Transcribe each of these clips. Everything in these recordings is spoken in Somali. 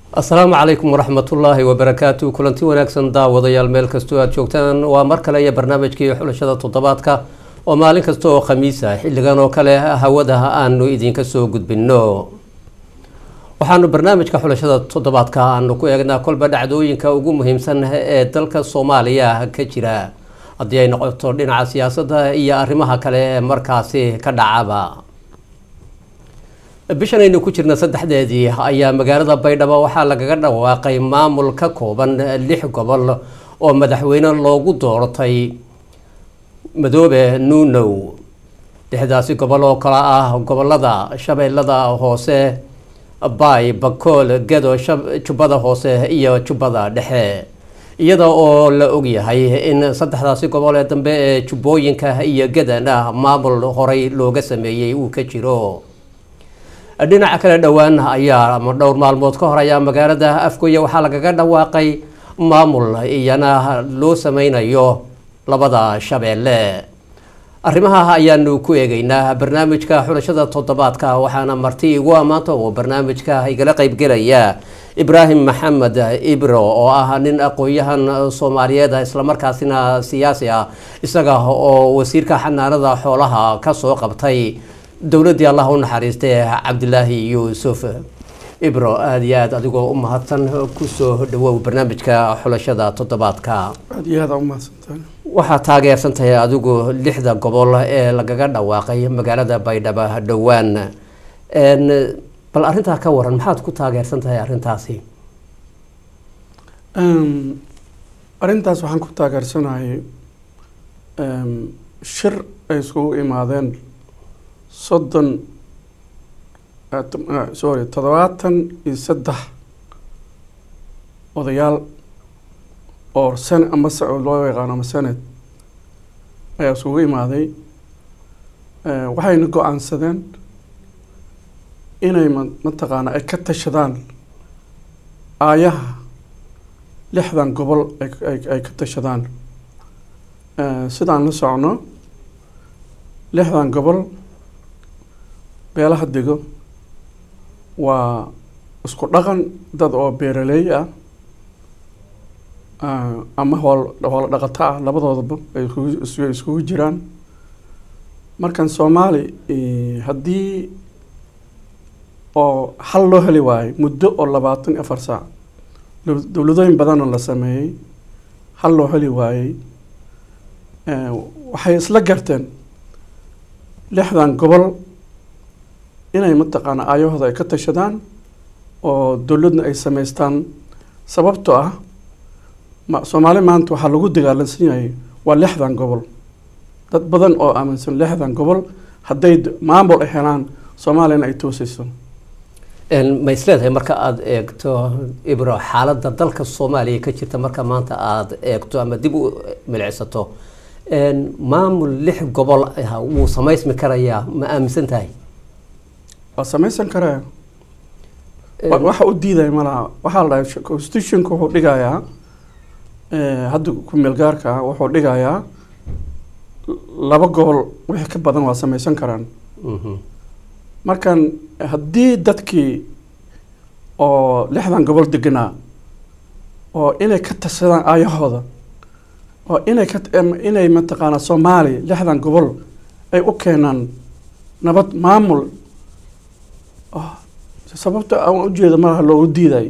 asalaamu calaykum waraxmatullaahi wabarakaatu kulanti wanaagsan daawadayaal meel kastoo aada joogtaan waa mar kale iyo barnaamijkii xulashada toddobaadka oo maalin kasta oo khamiis ah xilligan oo kale hawada aanu idinka soo gudbino waxaanu barnaamijka xulashada toddobaadka aanu ku eegnaa kolba dhacdooyinka ugu muhiimsan ee dalka soomaaliya ka jira haddii ay noqoto dhinaca siyaasadda iyo arrimaha kale ee markaasi ka dhacaba bishan aynu ku jirna saddexdeedii ayaa magaalada baydhabo waxaa lagaga dhawaaqay maamul ka kooban lix gobol oo madaxweyne loogu doortay madoobe nuunow lixdaasi gobol oo kale ah gobolada shabeellada hoose baay bakool gedo jubbada hoose iyo jubbada dhexe iyada oo la ogyahay in saddexdaasi gobol ee dambe ee jubbooyinka iyo gedana maamul horey looga sameeyey uu ka jiro dhinaca kale dhowaan ayaa ama dhowr maalmood ka hor ayaa magaalada afgoye waxaa lagaga dhawaaqay maamul iyana loo sameynayo labada shabeelle arrimaha ayaanu ku eegeynaa barnaamijka xulashada toddobaadka waxaana marti igu ammaanta oo barnaamijka igala qeybgelaya ibraahim maxamed ibro oo ah nin aqoon-yahan soomaaliyeed islamarkaasina siyaasi ah isaga oo wasiirka xanaanada xoolaha kasoo qabtay dowladdii allah u naxariistay cabdilaahi yuusuf ibro aada iyo aada adigoo u mahadsan kusoo dhawow barnaamijka xulashada toddobaadka aad iyo aada umahadsantahay waxaad taageersan tahay adigu lixda gobol ee lagaga dhawaaqay magaalada baydhabo dhowaan bal arrintaa ka waran maxaad ku taageersan tahay arrintaasi arrintaas waxaan ku taageersanahay shir ay iskugu imaadeen soddon sorry toddobaatan iyo saddex odayaal oo sen ama loo yaqaano ama senate ayaa isugu imaaday waxayna go-aansadeen inay ma mataqaana ay ka tashadaan aayaha lixdan gobol ay ka tashadaan sidaan la socno lixdan gobol beelaha dego waa isku dhaqan dad oo beeraleey ah ama hool hoola dhaqato ah labadoodaba ay iskugu jiraan markan soomaali haddii oo xal loo heli waayo muddo oo labaatan iyo afar saac dowladooyin badanna la sameeyey xal loo heli waayey waxay isla garteen lixdan gobol inay mataqaana aayahooda ay ka tashadaan oo dowladna ay sameystaan sababtoo ah ma soomaali maanta waxaa lagu dagaalansan yahay waa lixdan gobol dad badan oo aaminsan lixdan gobol hadday maamul ay helaan soomaaliyana ay tooseyso ma isleedahay marka aada eegto ibro xaaladda dalka soomaaliya ka jirta marka maanta aada eegto ama dib u milicsato maamul lix gobol ah wuu samaysmi karayaa ma aaminsan tahay waa samaysan karaya waxa u diidaya malaha waxaa la dhahay constitutionka wuxuu dhigayaa hadda ku-meel gaarka ah wuxuu dhigayaa laba gobol wixii ka badan waa samaysan karaan markan haddii dadkii oo lixdan gobol deganaa oo inay ka tashadaan aayahooda oo inay ka inay mataqaanaa soomaaliya lixdan gobol ay u keenaan nabad maamul sababta aan ujeeda malaha loogu diidayo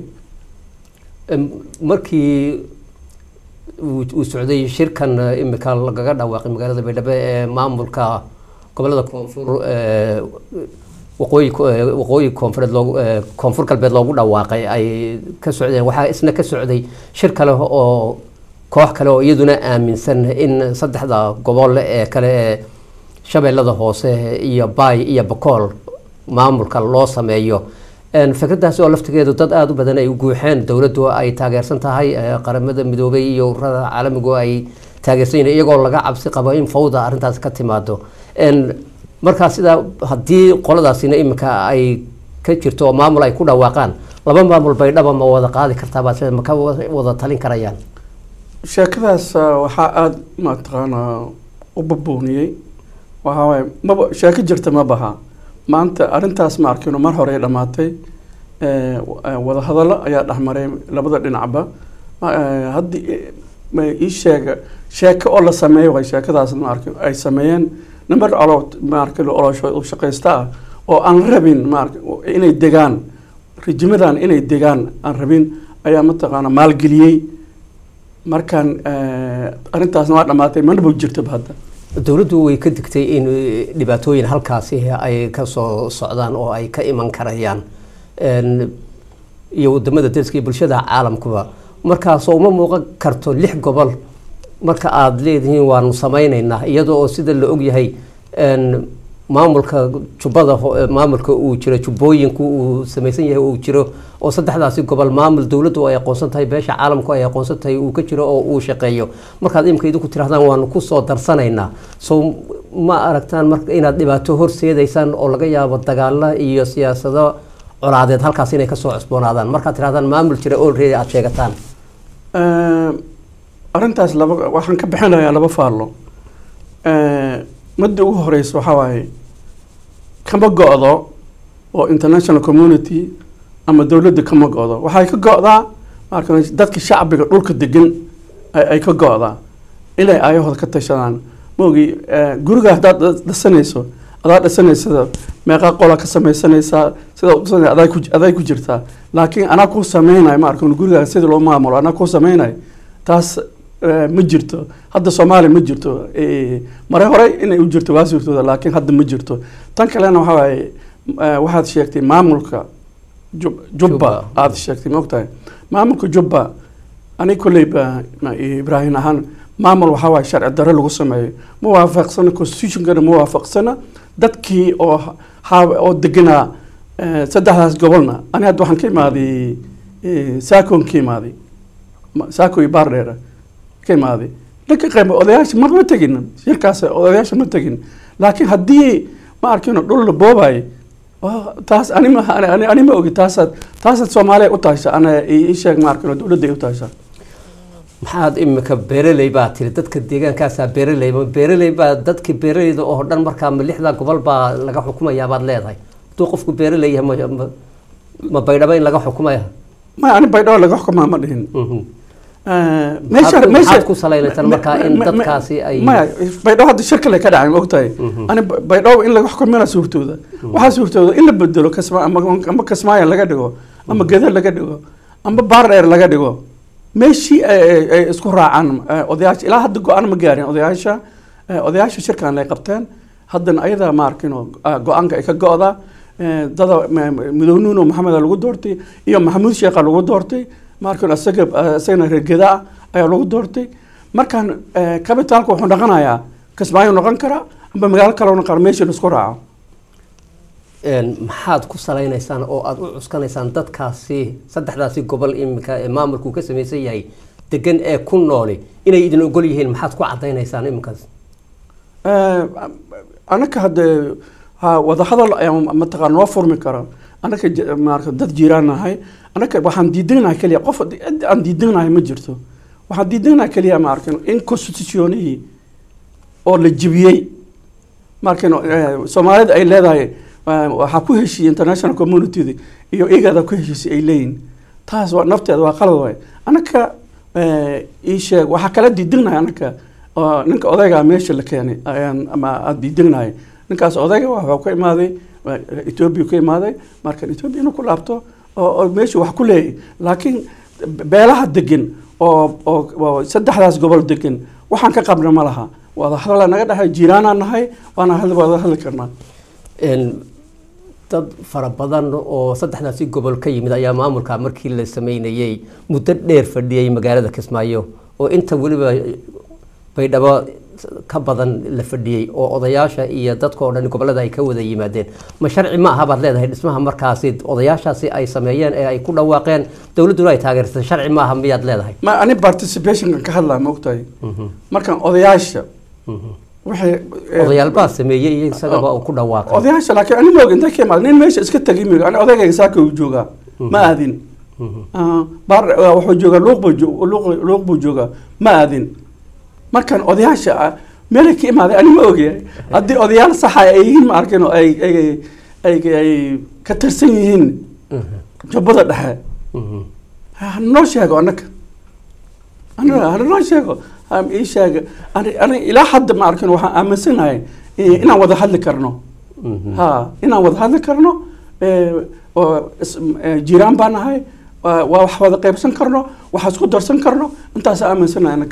markii uu socday shirkan imika lagaga dhawaaqay magaalada baydhabo ee maamulka gobolada koonfur waqooyi waqooyi koonfureed loogu koonfur galbeed loogu dhawaaqay ay ka socdeen waxaa isna ka socday shir kale oo koox kale oo iyaduna aaminsan in saddexda gobol ee kale ee shabeellada hoose iyo baay iyo bakool maamulka loo sameeyo fikradaasi oo laftigeedu dad aada u badan ay guuxeen dowladdu ay taageersan tahay qaramada midoobay iyo ururada caalamigu ay taageersan yihiin iyagoo laga cabsi qabo in fawda arrintaas ka timaado markaa sidaa haddii qoladaasina iminka ay ka jirto oo maamul ay ku dhawaaqaan laba maamul baydhaba ma wada qaadi kartaabaa sida ma ka wada talin karayaan sheekadaas waxaa aada mataqaanaa u babooniyey waxaa waaye maba sheeko jirta ma baha maanta arrintaas ma arkino mar hore ay dhammaatay eh, eh, wadahadallo ayaa dhexmaray labada dhinacba Ma- eh, haddii eh, ma ii sheega sheeko oo la sameeyo way sheekadaas maarka ay sameeyeen number olo maarka olosho u shaqaysta ah oo aan rabin maarka inay degaan rijimadan inay degaan aan rabin ayaa mataqaana maalgeliyey markaan eh, arrintaasna waa dhammaatay manaba jirtaba hadda dowladdu way ka digtay in eh, dhibaatooyin halkaasi ay ka soo socdaan oo ay ka iman karayaan Een, iyo wadamada dariska iyo bulshada caalamkuba markaasoo uma muuqan karto lix gobol marka aada leedihiin waanu samaynaynaa iyadoo oo sida la ogyahay een, maamulka jubbada ho- eh, maamulka uu jiro jubbooyinku uu samaysan yahay uu jiro oo saddexdaasi gobol maamul dowladdu ay aqoonsan tahay beesha caalamku ay aqoonsan tahay uu ka jiro oo uu shaqeeyo markaad imika idinku tirahdaan waanu ku soo darsanaynaa so ma aragtaan marka inaad dhibaato horseedaysaan oo laga yaabo dagaalo iyo siyaasado colaadeed halkaas inay kasoo cusboonaadaan markaad tirahdaan maamul jira already aada sheegataan Eh, arrintaas laba waxaan ka bixinayaa laba faallo Eh, midda ugu horeysa waxaa waaye kama go-do oo international community ama dowladda kama go-do waxay ka go-daa marka dadka shacbiga dhulka degan ay ay ka go-daa inay ayahooda ka tashadaan maogi guriga haddaad dha- dhisanayso adaa dhisanaysa meeqaa qola ka samaysanaysaa sida u dhisanay adaa ku aday ku jirtaa laakiin anaa kuu sameynayo ma arkin gurigaa sida loo maamulo anaa kuu sameynayo taas eh, ma jirto hadda soomaaliya ma jirto Eh, mare hore inay u jirto waa suurtooda laakiin hadda ma jirto tan kalena waxaa waaye eh, waxaad sheegtay maamulka Jub- jubba Jubba. aad sheegtay ma ogtahay maamulka jubba aniga kolleyba ma- ibraahim ahaan maamul waxaa waaye sharci darro lagu sameeyo ma waafaqsana constitutionkana ma waafaqsana dadkii oo ha- oo deganaa eh, saddexdaas gobolna ani hadda waxaan ka imaaday eh, saakon ka imaaday Ma- saako iyo baardheera ka imaaday dhanka qayb odayaasha ma ma tegin shirkaas odayaasha ma tegin laakiin haddii ma arkino dhul la boobayo waa- taas ani ma ani- ani- ani ma ogi taasaad taasaad soomaaliya u tahaysa ana ii sheeg ma arkino dowladda ay u tahaysa maxaad imika beeraley baa tiri dadka deegaankaasaa beeraley ma beeraley baa dadka beeraleyda oo dhan markaa ma lixda gobol baa laga xukumayaa baad leedahay hadduu qofku beeraley yahay ma- ma- ma baydhabo in laga xukumaya ma ani baydhabo laga xukumaa ma dhihin Mhm. Eh, Maxaad ku- meesha- maxaad ku salaynaysan markaa in ma- ma- dadkaasi ay- maya baydhabo hadda shir kale ka dhacay ma ogtahay Mhm. ani ba- baydhabo in laga xukumina suurtooda waxaa suurtooda in la bedelo kasma ama ama kasmaaya laga dhigo ama geda laga dhigo ama baardheer laga dhigo meeshii ay ay- ay isku raacaan eh, odayaasha ilaa hadda go-aan ma gaarin odayaasha eh, odayaasha shirkan ay qabteen haddana ayadaa ma arkin oo, ah, go-aanka ay ka go-da eh, dada ma- ma- midownuuno maxameda lagu doortay iyo maxamuud sheekha lagu doortay ma arkin isaga eh, isagana reer geda ah ayaa lagu doortay markaan eh, kabitaalka wuxuu noqonayaa kismaayo noqon karaa amba magaalo kale noqon kara meeshii la isku raaco Een, maxaad ku salaynaysaan oo aada u cuskanaysaan dadkaasi saddexdaasi gobol imika ee maamulku ka samaysan yahay degan ee ku nooli inay idin ogol yihiin maxaad ku cadaynaysaan iminkaas Eh, anaka hadde ha wadahadal ayaa mataqaan noo furmi kara anaka j- maarata dad jiraan nahay anaka waxaan diidanahay keliya qof cid aan diidanahay ma jirto waxaan diidanahay keliya ma arkin in constitutionihii oo la jibiyey ma arkin eh, soomaalida ay leedahay eh, waxaa ku heshiiyey international community iyo igada ku heshiisay ay leeyihin taas waa nafteeda waa qalad waay anaka eh, ii sheeg waxaa kala diidanahay anaka oo ninka odayga meesha la keenay ayaan ama aada diidanahay ninkaas odayga waxuu ka imaaday waa etoobiya ka imaaday marka etoobiya inuu ku laabto oo oo meesha wax ku leeyahy laakiin beelaha degan oo oo oo saddexdaas gobol degan waxaan ka qabna ma laha wada hadala naga dhahay jiiraanaan nahay waana had- wada hadli karnaa Een, dad fara badan oo saddexdaasi gobol ka yimid ayaa maamulka markii la sameynayey muddo dheer fadhiyey magaalada kismaayo oo inta weliba baydhabo ka badan la fadhiyey oo odayaasha iyo dadka oo dhan gobolada ay ka wada yimaadeen ma sharci ma aha baad leedahay dhismaha markaasi odayaashaasi ay sameeyeen ee ay ku dhawaaqeen dowladduna ay taageersatay sharci ma aha miyaad leedahay ma ani participationkan ka hadlaa ma ogtahay markaan odayaasha waxay eh, odayaal baa sameeyey iyo isagaba uu ku dhawaaqay odayaasha laakiin ani moog intay ka imaad nin meesha iska tagi migo ani odaygayga saaka uu joogaa ma aadin Ah, baar ah, wuxuu joogaa luuq buu jo- luuq- luuq buu joogaa ma aadin markaan odayaasha ah, meelay ka imaaday ani ma ogyahay haddii odayaal saxa ay yihiin ma arkin oo ay ay ay ay ka tirsan yihiin jubbada dhexe Mhm. hanoo sheego annaka Anna- hanoo sheego Ha ii sheega ani ani ilaa hadda ma arkin waxaan aaminsanahay eh, inaan wada hadli karno Mhm. ha inaan wada hadli karno eh, oo is- eh, jiraan baan nahay waa waa wax wada qaybsan karno wax isku darsan karno intaas aaminsanahay annaka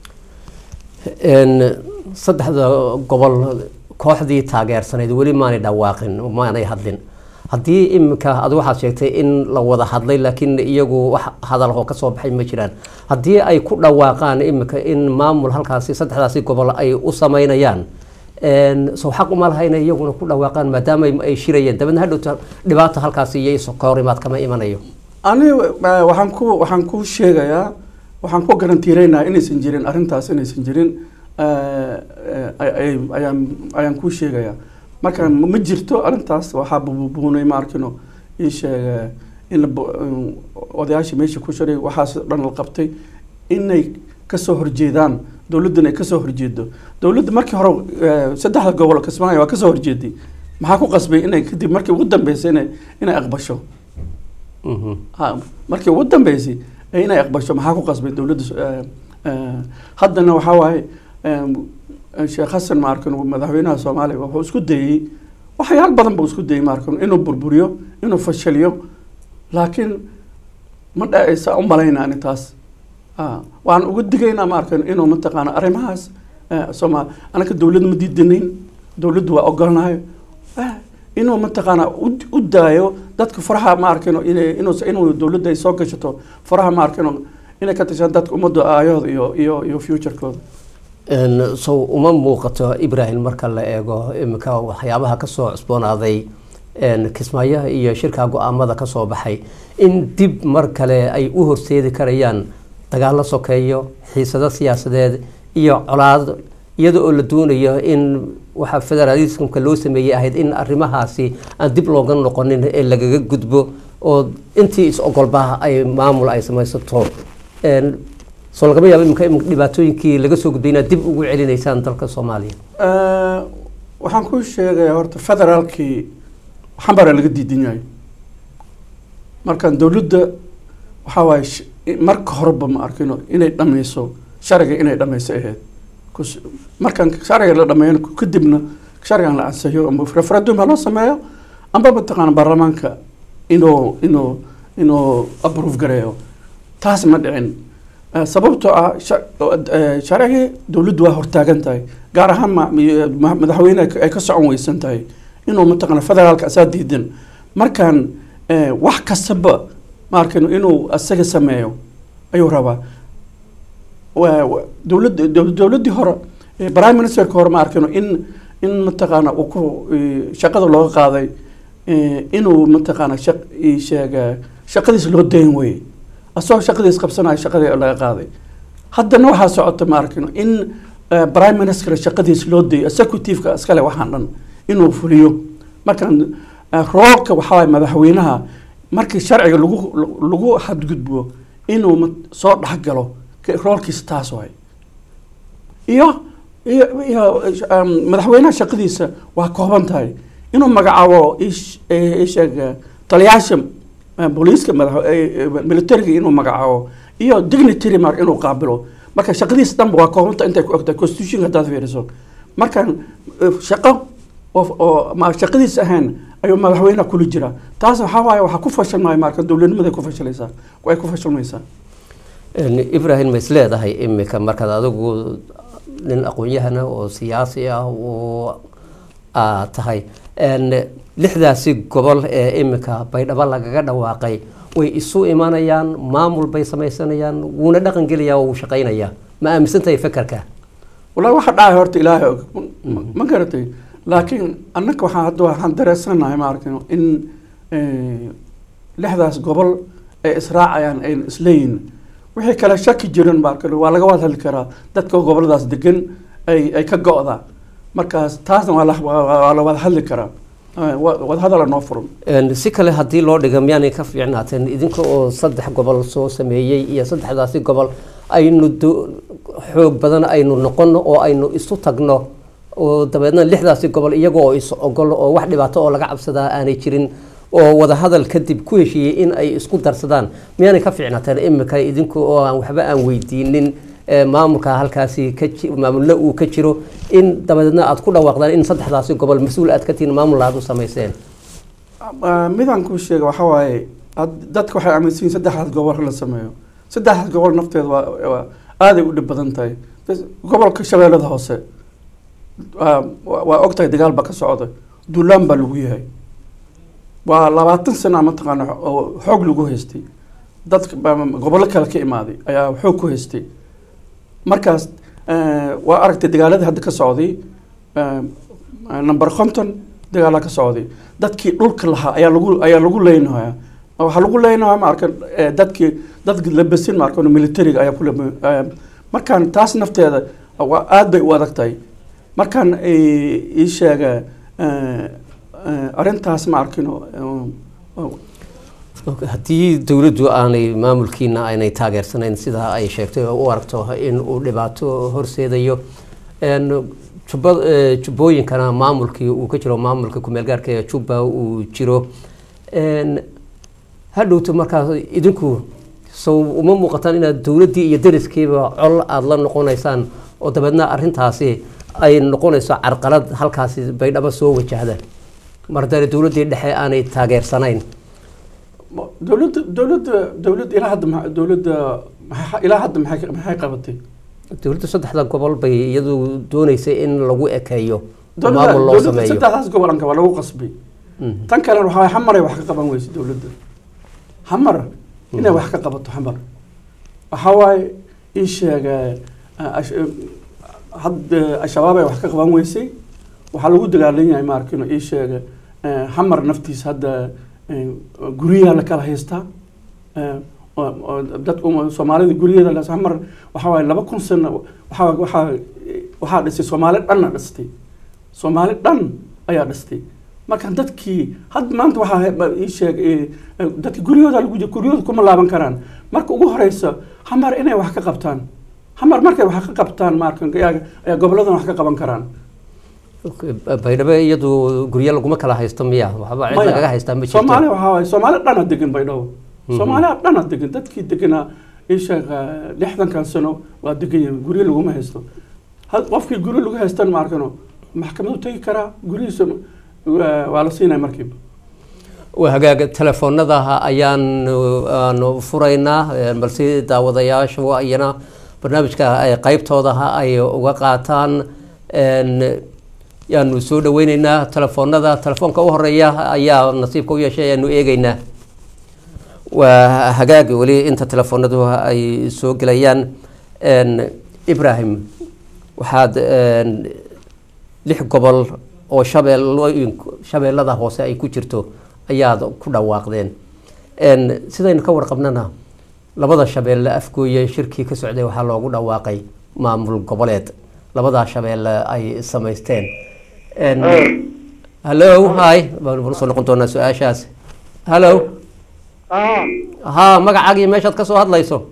Een, saddexda gobol kooxdii taageersanayd weli maanay dhawaaqin maanay hadlin haddii iminka ad waxaad sheegtay in la wada hadlay laakiin iyagu wax hadaloo kasoo baxay ma jiraan haddii ay ku dhawaaqaan iminka in maamul halkaasi saddexdaasi gobol ay u sameynayaan een, soo xaq uma laha inay iyaguna ku dhawaaqaan maadaama ay- ay shirayeen dabeedna hadhowta dhibaata halkaasi iyo iskahorimaad kama imanayo ani eh, waxaan ku waxaan ku sheegayaa waxaan ku garantiireynayaa inaysan jirin arrintaas inaysan jirin eh, eh, ay- ay- ayaan ayaan ku sheegayaa marka ma ma jirto arrintaas waxaa bubuunay ma arkino ii sheega in la bu- in odayaashii meesha ku shiray waxaas dhan la qabtay inay kasoo horjeedaan dowladdan ay kasoo horjeedo dowladda markii hore eh, saddexda gobol kismaayo waa kasoo horjeeday maxaa ku qasbay inay kadib markii ugu dambeysay inay inay aqbasho Mhm. ha markii ugu dambeysay ee inay aqbasho maxaa ku qasbay dowladda s- eh, eh, haddana waxaa waaye em, eh, sheekh xasan ma arkin madaxweynaha soomaaliya wuxuu isku dayey waxyaal badan buu isku dayey ma arkin inuu burburiyo inuu fashaliyo laakiin ma dhacaysa u malaynani taas Ah, waxaan uga digaynaa ma arkin inuu mataqaana arrimahaas eh, sooma anaka dowlad ma diidanayn dowladdu waa ogolnahay Ah, inuu mataqaana u u daayo dadka faraha ma arkino inay inuu inuu dowladda ay soo gashato faraha ma arkino inay ka tashaan dadka ummadda aayahooda iyo iyo iyo futurekooda Een, sow uma muuqato ibrahim marka la eego iminka waxyaabaha kasoo cusboonaaday een, kismaayaha iyo shirka go-aamada kasoo baxay in dib mar kale ay u horseedi karayaan dagaalo sokeeyo xiisado siyaasadeed iyo colaad iyada oo la doonayo in waxa federalismka loo sameeyey ahayd in arrimahaasi aan dib looga noqonin ee lagaga gudbo oo intii is-ogolba ay maamul ay samaysato Een, soo lagama yaabo imika imika dhibaatooyinkii laga soo gudbay inaad dib ugu celinaysaan dalka soomaaliya Eh, waxaan kuu sheegayaa horta federaalkii xambara laga diidan yahay markaan dowladda waxaa waaye sh- marka horeba ma arkino inay dhammayso sharciga inay dhammayso ahayd Kus- markaan sharciga la dhammeeyo kadibna sharcigan la ansixiyo ama referendum ha loo sameeyo amba mataqaana baarlamaanka inuu inuu inuu approve gareeyo taas ma dhicin Eh, sababtoo ah sha- eh, sharcigii dowladdu waa hortaagan tahay gaar ahaan ma- ma- madaxweyne ay ka socon weysan tahay inuu mataqaana federaalka asaa diidan markaan eh, wax kastaba ma arkino inuu asaga sameeyo ayuu rabaa Waa- waa- dowladda dow- dowladdii hore eh, prime ministerka hore ma arkino in in mataqaana uu ku eh, shaqada looga qaaday eh, inuu mataqaana shaq ii sheega shaqadiis loo dayn weye asagoo shaqadiis qabsanayo shaqadii laga qaaday haddana waxaa socota ma arkino in eh, prime minister shaqadiis loo dayo executive-ka iskale waxaan dhan inuu fuliyo markaan eh, roolka waxaa waye madaxweynaha markii sharciga lagu lagu xadgudbo inuu mat- soo dhexgalo ka- roolkiisa taas waay iyo iyo iyo um, madaxweynaha shaqadiisa waa kooban tahay inuu magacaabo ish- eh, isheeg eh, taliyaasha eh, booliiska madax eh, eh, militariga inuu magacaabo iyo dignitary mar inuu qaabilo marka shaqadiisa dhanba waa koobanta intay ku ogtahay constitution haddaad fiiriso markaan eh, shaqo oo oo ma shaqadiisa ahayn ayuu madaxweynaha kula jiraa taas waxaa waaye waxaa ku fashilmaya marka dowladnimaday ku fashilaysaa way ku fashilmaysaa Een, ibrahim ma is leedahay imika markaad adigu nin aqoon-yahana oo siyaasi ah oo aad tahay Een, lixdaasi gobol ee imika baydhabo lagaga dhawaaqay way isu imanayaan maamul bay samaysanayaan wuuna dhaqan gelayaa oo wuu shaqaynayaa ma aaminsan tahay fekerka wallahi waxa dhacay horta ilaahay og Ma- ma garatay laakiin annaka waxaan hadda waxaan dareensanahay ma arkino in eh, lixdaas gobol ay israacayaan ayna isleeyihin wixii kale shaki jiran ma arkino waa laga wada hadli karaa dadka goboladaas degan ay ay ka go'da markaas taasna waa la waa- waa la wada hadli karaa Eh, wa- wadahadala noo furan Een, si kale haddii loo dhiga miyaanay ka fiicnaateen idinka oo saddex gobol soo sameeyey iyo saddexdaasi gobol aynu do- xoog badan aynu noqono oo aynu isu tagno oo dabeedna lixdaasi gobol iyaga oo is ogol oo wax dhibaato oo laga cabsadaa aanay jirin oo wadahadal kadib ku heshiiyey in ay isku darsadaan miyaanay ka fiicnateen imika idinku oo aan waxba aan weydiinin ee, maamulka halkaasi ka ji- maamulna uu ka jiro in dabadeedna aad ku dhawaaqdaan in saddexdaasi gobol mas-uul aad ka tihiin maamul aad u samayseen Ah, midaan kuu sheega waxaa waaye ad- dadka waxay aaminsan yihiin saddexdaas gobol la sameeyo saddexdaas gobol nafteeda waa waa aaday u dhib badan tahay Bas- gobolka shabeellada hoose waa waa- waa ogtahay dagaal baa ka socda duulaan baa lagu yahay waa labaatan sana mataqaana oo xoog lagu haystay dadka baa- gobollo kale ka imaaday ayaa xoog ku haystay markaas eh, waa aragtay dagaaladii hadda ka socday eh, number konton dagaalaa ka socday dadkii dhulka lahaa ayaa lagu ayaa lagu leynayaa waxaa lagu leynayaa ma arkan eh, dadkii dadki labasin ma arkan militariga ayaa ku lab- eh, markaan taas nafteeda waa aad bay u adag tahay markaan eh, ii sheega eh, eh, arrintaas ma arkin oo- oo- haddii dowladdu aanay maamulkiina aynay taageersanayn sidaa ay sheegtay oo u aragto in uu dhibaato horseedayo een, jubba ee, jubbooyinkana maamulkii uu ka jiro maamulka kumeel gaarka ee jubba uu jiro een, hadhowto markaas idinku sow uma muuqataan inaad dowladdii iyo dariskiiba col aada la noqonaysaan oo dabeedna arrintaasi ay noqonayso carqalad halkaasi baydhabo soo wajahda mar haddana dowladdii dhexe aanay taageersanayn Ma- dowladda dowladda dowladda ilaa hadda ma- dowladda maxay- ilaa hadda maxay maxay qabatay dowladda saddexda gobol bay iyadu dooneysay in lagu ekeeyo oo dowladda maamul loo dowladda sameeyo saddexdaas gobolanka waa lagu qasbay Mhm. tan kalena waxaa waye xamaray wax ka qaban weyse dowladda xamar inay wax ka qabato xamar waxaa waaye ii sheega ah, ash- eh, hadda al-shabaab ay wax ka qaban weysay waxaa lagu dagaalan yahay maarkino ii sheega eh, xamar naftiisa hadda eh, guryaha la kala haystaa eh, oo- oo dadka uma- soomaalida guryaheeda la xamar waxaa waaye laba kun sano waxaa waxaa waxaa dhisay soomaali dhanna dhistay soomaali dhan ayaa dhistay marka dadkii had maanta waxaa he- ba- ii sheeg eh, eh, dadki guryahooda lagu jiro guryahooda kuma laaban karaan marka ugu horeysa xamar inay wax ka qabtaan xamar markay wax ka qabtaan marka ayaa ayaa goboladan wax ka qaban karaan baydhabo iyadu guryo laguma kala haysto miya waxba cid Maya. lagaga haystaa ma soomaali jirto waxaa waaye soomaali dhana degan baydhabo soomaaliya dhana degan dadkii deganaa ii sheeg eh, lixdankan sano waa degan yihiin guryo laguma haysto had qofkii guryo lagu haystan ma arkano maxkamadu tegi karaa guryihiisa waa waa la siinaya markiiba waa hagaaga telefoonada ayaan aanu furaynaa eh, balse daawadayaashu iyana barnaamijka ay qaybtooda ay uga qaataan een, yaanu soo dhaweyneynaa telefoonada telefoonka u horeeya ayaa nasiibka u yeeshay ayaanu eegeynaa waa hagaagi weli inta telefoonadu ay soo gelayaan een, ibrahim waxaad een, lix gobol oo shabeellooyin shabeellada hoose ay ku jirto ayaad ku dhawaaqdeen Een, sidaynu ka warqabnana labada shabeelle afgooye shirkii ka socday waxaa loogu dhawaaqay maamul goboleed labadaa shabeelle ay samaysteen Een, hallo hi baan soo noqon doonaa su-aashaas hallo aa haa magacaaga iyo meeshaad ka soo hadlayso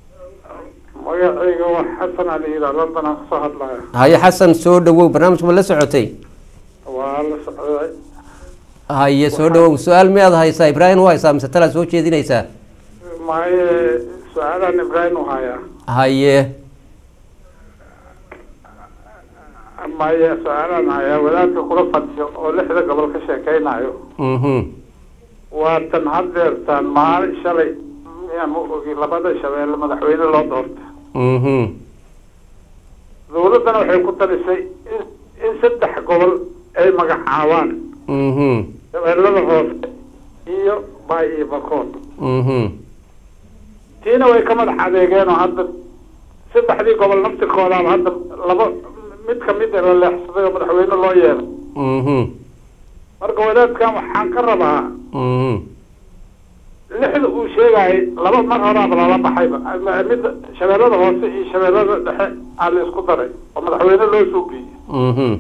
magacayga waa xasan ali ila london aan kasoo hadlaya haye xasan soo dhawow barnaamijka ma la socotay waa la socday haye soo dhawow su-aal miyaad haysaa ibraahim u haysaa mise talaad soo jeedinaysaa maye su-aalaan ibraahim u hayaa haye maye su-aalaan hayaa wadaadka kula fadhiyo oo lixda gobol ka sheekeynayo mhm waa tan haddeertaan maalin shalay miyaan u ogi labada shabeelle madaxweyne loo doorta mhm dowladdana waxay ku talisay in in saddex gobol ay magacaabaan mhm shabeellada hoose iyo baay iyo bakool mhm tiina way ka madax adeegeen oo hadda saddexdii gobol naftirkoodaaba hadda laba mid kamid a la leexsaday oo madaxweyne loo yeelay mhm marka wadaadkan waxaan ka rabaa mhm lixda uu sheegayay laba mar horaaba lala baxayba ama midda shabeellada hoose iyo shabeellada dhexe aa la isku daray oo madaxweyne loo suubiyey mhm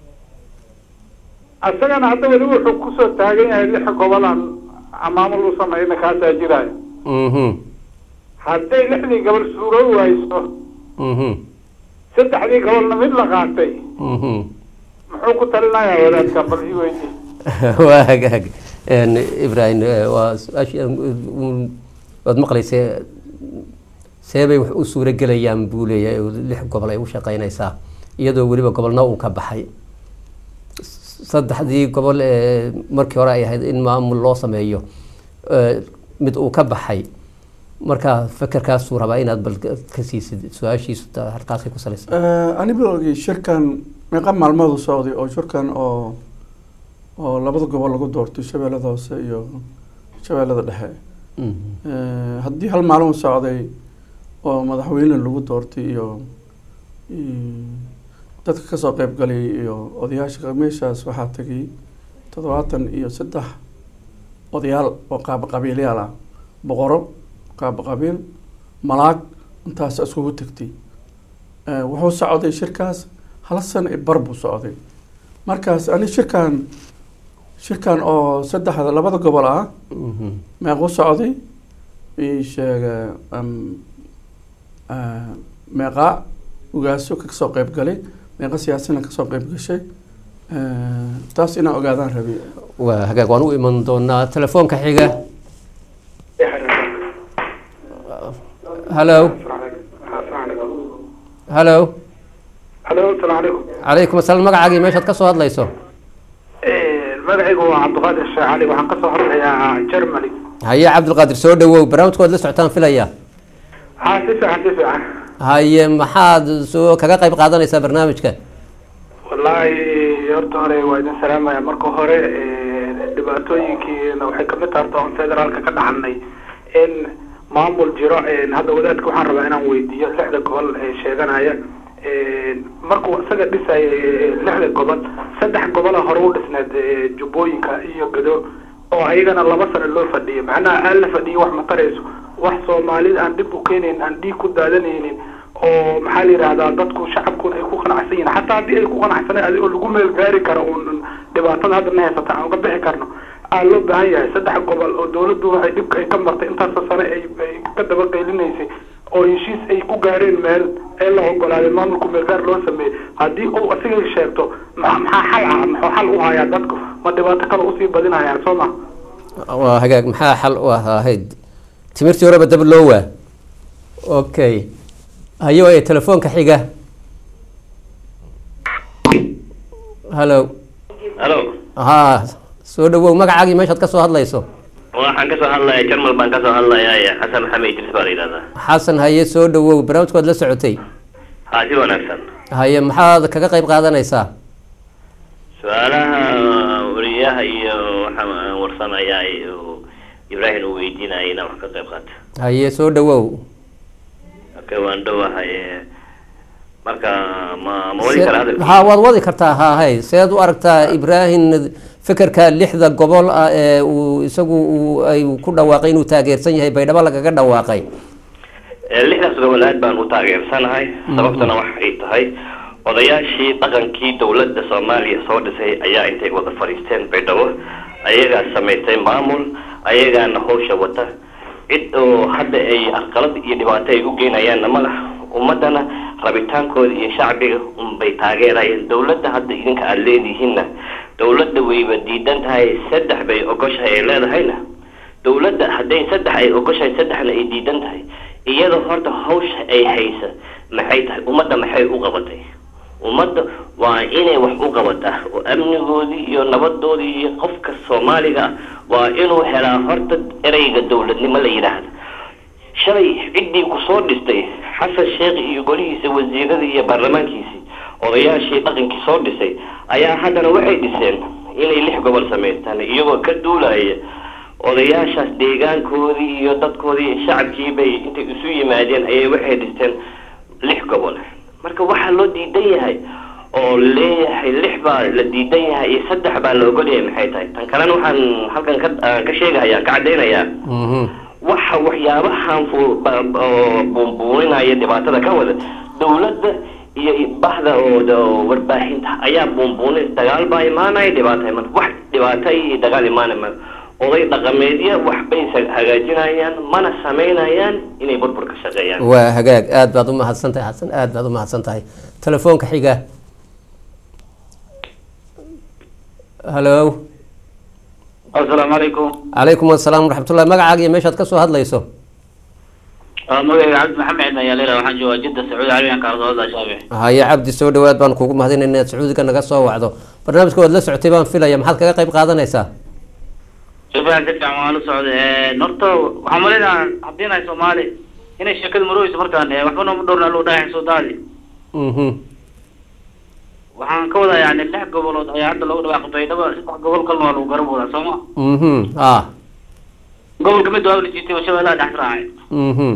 isagana hadda weli wuxuu kusoo taagan yahay lix gobolaan maamul u samayna kaasaa jiraayo mhm hadday lixdii gobol suuroo wayso mhm saddexdii gobolna mid la qaatay mhm muxuu ku talinayaa wadaadka bal ii weydi waa hagaag Een, ibrahim eh, waa su-aashii aan, um, waad maqlaysay see bay wax u suuro gelayaan buu leeyahay oo lix gobol ay u shaqeynaysaa iyadoo weliba gobolna uu ka baxay saddexdii gobol ee markii hore ay ahayd in maamul loo sameeyo eh, mid uu ka baxay marka fekerkaasuu rabaa inaad bal ka siisid su-aashiisu ta- halkaasay ku salaysan ani bilowgii shirkan meeqa maalmood u socday oo shirkan oo oo labada gobol lagu doortay shabeellada hoose iyo shabeellada dhexe Mhm. Eh, haddii hal maalin u socday oo madaxweyne lagu doortay iyo iyo dadka kasoo qeyb galay iyo odayaasha meeshaas waxaa tegay toddobaatan iyo saddex odayaal oo qaaba qabiilyaal ah boqoro qaaba qabiil malaag intaas iskugu tegtay Eh, wuxuu socday shirkaas hal sano i bar buu socday markaas ani shirkan shirkan oo saddexda labada gobol ah Mhm. meequu socday ii sheega um, ah, meeqa ugaaso ka soo qeyb galay meeqa siyaasina kasoo qeyb gashay Eh, taas inaan ogaadaan rabi waa hagaag waan u iman doonaa telefoonka xiga hallo hallo halo asalaamu calaykum calaykum asalaam magacaagii meeshaad ka soo hadlayso magacaygu waa cabdiqaadir sheekh cali waxaan kasoo hadlayaa germany haye cabdilqaadir soo dhawow barnaamijkood la socotaan filaya ha si fiican si fiican haye maxaad soo kaga qayb qaadanaysaa barnaamijka wallaahi horta hore waa idin salaamaya marka hore eh, dhibaatooyinkiina waxay kamid tahay horta oon federaalka ka dhaxalnay in maamul jiro eh, hadda wadaadka waxaan rabaa inaan weydiiyo lixda gobol ee sheeganaya Eh, markuu isaga dhisaya eh, lixda gobol saddex gobola hore u dhisneed eh, jubbooyinka iyo gado oo ayagana laba sano loo fadhiyay macnaha aan la fadhiyo wax ma tarayso wax soomaalida aan dhib u keenayn aan dhiig ku daadanaynin oo maxaa la yidhahdaa dadku shacabkuna ay ku qanacsan yihiin xataa haddii ay ku qanacsanay adigoo lagu meel gaari karo uun dhibaatada hadda na haysata aan uga bixi karno aa loo baahan yahay saddex gobol oo dawladdu waxay dhibka ay ka martay intaasoo sane ay ay ka daba qaylinaysay oo heshiis ay ku gaareen meel ee la ogolaaday maamulku meelgaar loo sameeyey haddii uu asiga sheegto ma- maxaa xal ah muxuu xal u hayaa dadku ma dhibaato kale usii badinayaan soo ma waa hagaag maxaa xal u ahayd timirtii horeba dab loo waa okay haye waaya telefoonka xiga hallo halo ha soo dhawow magacaagii meeshaad ka soo hadlayso waxaan kasoo hadlaya jarmal baan kasoo hadlaya xasan maxamed idris baa la yidhahdaa xasan haye soo dhawow barnaamijkood la socotay ha si wanaagsan haye maxaad kaga qayb qaadanaysaa su-aalaha wariyaha iyo waxaan warsanayaa uu ibraahim uu weydiinaya inaan wax ka qayb qaato haye soo dhawow okay waan dhowahay marka ma ma wadi kara hadal ha waad wadi kartaa ha hay seed u aragtaa ibraahim fikirka lixda gobol ah ee uu isagu uu ay ku dhawaaqay inuu taageersan yahay baydhabo lagaga dhawaaqay Eh, lixdaas gobol aad baan u taageersanahay sababtana waxay tahay odayaashii dhaqankii dowladda soomaaliya soo dhisay ayaa intay wada fadhiisteen baydhabo ayagaa samaystay maamul ayagaana hawsha wata cid oo hadda ay arqalad iyo dhibaato ay u geynayaanna ma lah ummadana rabitaankooda iyo shacbiga unbay taageerayeen dowladda hadda idinka aada leedihiinna dowladda wayba diidan tahay saddex bay ogoshahay ay leedahayna dowladda hadday saddex ay ogoshahay saddexna ay diidan tahay iyada horta hawsha ay haysa maxay tahay ummadda maxay u qabatay ummadda waa inay wax u qabataa oo amnigoodii iyo nabadoodii iyo qofka soomaaliga ah waa inuu helaa horta ereyga dowladnimo la yidhaahda shalay ciddii kusoo dhistay xasan sheekh iyo golihiisa wasiiradii iyo baarlamaankiisii odayaashii dhaqankii soo dhisay ayaa haddana waxay dhiseen inay lix gobol samaystaan iyagoo ka duulaya odayaashaas deegaankoodii iyo dadkoodii iyo shacabkii bay intay isu yimaadeen ayay waxay dhisteen lix gobol marka waxaa loo diidan yahay oo leeyahay lix baa la diidan yahay iyo saddex baa la ogol yahay maxay tahay tan kalena waxaan halkan ka aan ka sheegaya ka caddaynayaa Mhm. waxa waxyaabahan fu- ba- oo buunbuuninaya dhibaatada ka wada dowladda iyo bahda oo oo warbaahinta ayaa buunbuunin dagaal baa imaanaya dhibaata imaan wax dhibaato iyo dagaal imaanaya ma oday dhaqameedya waxbay sa- hagaajinayaan mana samaynayaan inay burbur ka shaqeeyaan waa hagaag aad baad u mahadsan tahay xasan aad baad u mahadsan tahay telefoonka xiga hallo asalaamu calaykum calaykum asalaam waraxmatullahi magacaaga iyo meeshaad kasoo hadlayso magayga cabdi maxamed ayaa leela waxaan joogaa jidda sacuudi carabiyan kaardooda shaafic haye cabdi soo dhawaad baan kugu mahadinayna inaad sacuudiga naga soo wacdo barnaamijka waad la socotay baan filaya maxaad kaga qayb qaadanaysaa si fiican si fiican waan la socday horta waxaan maleynayaa haddiinahay soomaali inay sheekada marooyso markaan eh, waxba nooma dhowrna loo dhahay soo daadi mhm waxaan ka wadaa yani lix gobolood ayaa hadda loogu dhawaaqay baydhabo saddex gobol kalna waa lagu garan wadaa sooma mhm ah gobolka mid waa la jiitay oo shabeellaha dhex raacay mhm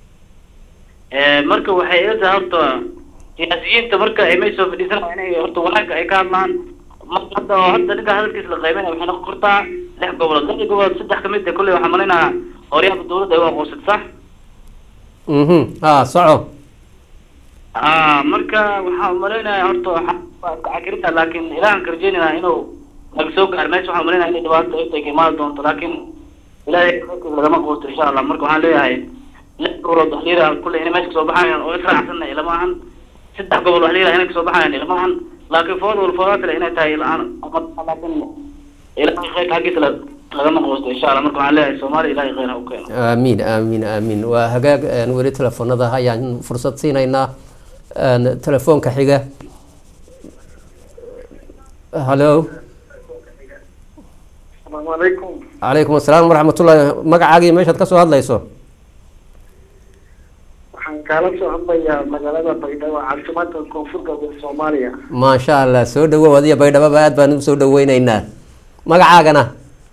marka waxay ila tahay horta siyaasiyiinta marka ay may soo fadhiisanayaan inay horta wanaagga ay ka hadlaan marka hadda oo hadda ninka hadalkiisa la qaybinaya waxay noqon kartaa lix gobolood lix gobolood saddex kamid ah kolley waxaan maleynayaa horyaaba dawladda ay u aqoonsatay sax mhm ah soco ah marka waxaan malaynayaa horta waxaa cakirinta laakiin ilaahan ka rajeynayna inuu naga soo gaaro meesha waxaan malaynayaa inay dhibaato ay tahay ka imaadi doonto laakiin ilaahay khayrkiisa lagama quusto insha allah marka waxaan leeyahay lix gobolood wax layiraha kulley inay meesha kasoo baxayaan oo israacsanna ilama ahan saddex gobol wax layiraha inay kasoo baxayaan ilama ahan laakiin food wal foodaa kale inay tahay la-aan laakiin ilaahay khayrka xaggiisa la- lagama quusto insha allah marka waxaan leeyahay soomaaliya ilaahay khayr ha u keeno aamiin aamiin aamiin waa hagaag een, weli telefoonada ayaan fursad siinaynaa een, telefoonka xiga hallo asalaamu calaykum calaykum asalaam waraxmatullahi magacaaga iyo meeshaad kasoo hadlayso waxaan kaala soo hadlayaa magaalada baydhabo caasimada koonfur galbeed soomaaliya maasha allah soo dhawow adiyo baydhababa aad baan usoo dhaweyneynaa magacaagana